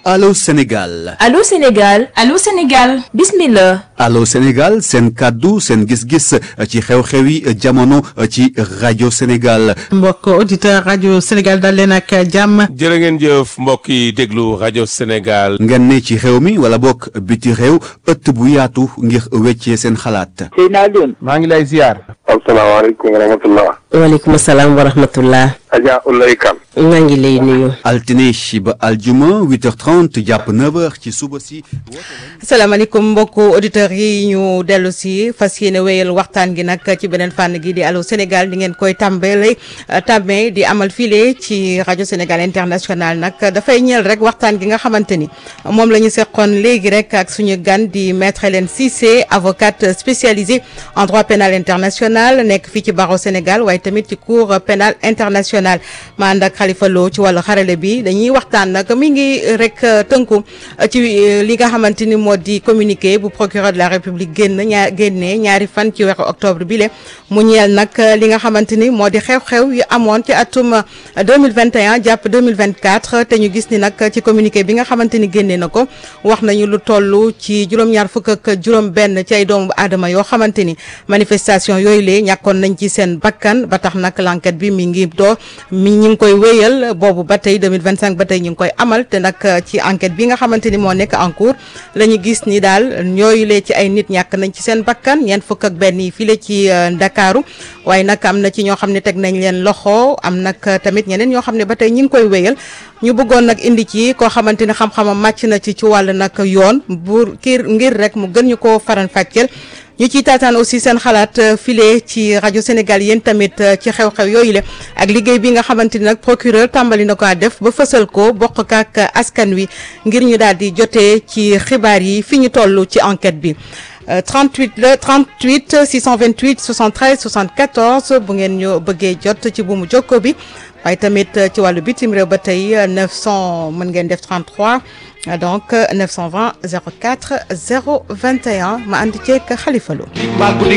Allô Sénégal Allô Sénégal Allô Sénégal bismillah Allô Sénégal seen kàddu seen gis-gis ci xew-xewi jamono ci rajo Sénégal mbokk auditeur rajo Sénégal dal leen ak jàmm jërë ngeen jëf mbokk yi déglu rajo Sénégal ngeen ne ci réew mi wala bokk biti réew ëtt bu yaatu ngir weccee seen xalaat Seydina Alioune maa ngi lay ziar asalaamaaleykum wa rahmatullah waaleykum salaam wa rahmatullah Adja Ulay Kan maa ngi lay nuyu altine ba aljuma 8h30 jàpp 9h ci suba si asalaamaaleykum mbokku auditeurs yi ñu dellu si fas yéene wéyal waxtaan gi nag ci beneen fànn gi di Allô Sénégal di ngeen koy tàmbale tàmmee di amal file ci rajo Sénégal international nag dafay ñeel rek waxtaan gi nga xamante ni moom la ñu seqoon léegi rek ak suñu gan di maître Hélène Cissé avocate spécialisée en droit pénal international nekk fii ci barreau Sénégal waaye tamit ci cour pénal international ma ànd ak Khalifa Lo ci wàllu xarale bi dañuy waxtaan nag mi ngi rek tënku ci li nga xamante ni moo di communiqué bu procureur de la république génn ñaar génnee ñaari fan ci weeru octobre bi le mu ñeel nag li nga xamante ni moo di xew-xew yu amoon ci atum 2021 jàpp 2024 te ñu gis ni nag ci communiqué bi nga xamante ni génnee na ko wax nañu lu toll ci juróom-ñaar fukk ak juróom benn ci ay doomu aadama yoo xamante ni manifestation yooyu lee ñàkkoon nañ ci seen bakkan ba tax nag l'enquête bi mi ngi doo mi ñi ngi koy wéyal boobu ba tey 2025 ba tey ñu ngi koy amal te nag ci enquête bi nga xamante ni moo nekk en cours la ñu gis ni daal ñooyu lee ci ay nit ñàkk nañ ci seen bakkan ñeent fukk ak benn yi file ci Ndakaaru waaye nag am na ci ñoo xam ne teg nañ leen loxo am nag tamit ñeneen ñoo xam ne ba tey ñi ngi koy wéyal ñu bëggoon nag indi ci koo xamante ni xam-xamam màcc na ci ci wàll nag yoon bu kii ngir rek mu gën ñu ko faran fàcceel ñu ciy taataan aussi seen xalaat file ci rajo Sénégal yéen tamit ci xew-xew yooyu la ak liggéey bi nga xamante ni nag procureur tàmbali na ko def ba fësal ko bokk ak askan wi ngir ñu daal di jotee ci xibaar yi fi ñu toll ci enquête bi 38 la 38 628 73 74 bu ngeen ñu bëggee jot ci buumu jokko bi waaye tamit ci wàllu bitim réew ba tey 900 mën ngeen def 33 donc 920 04 021 ma ànd ceeg Khalifa Lo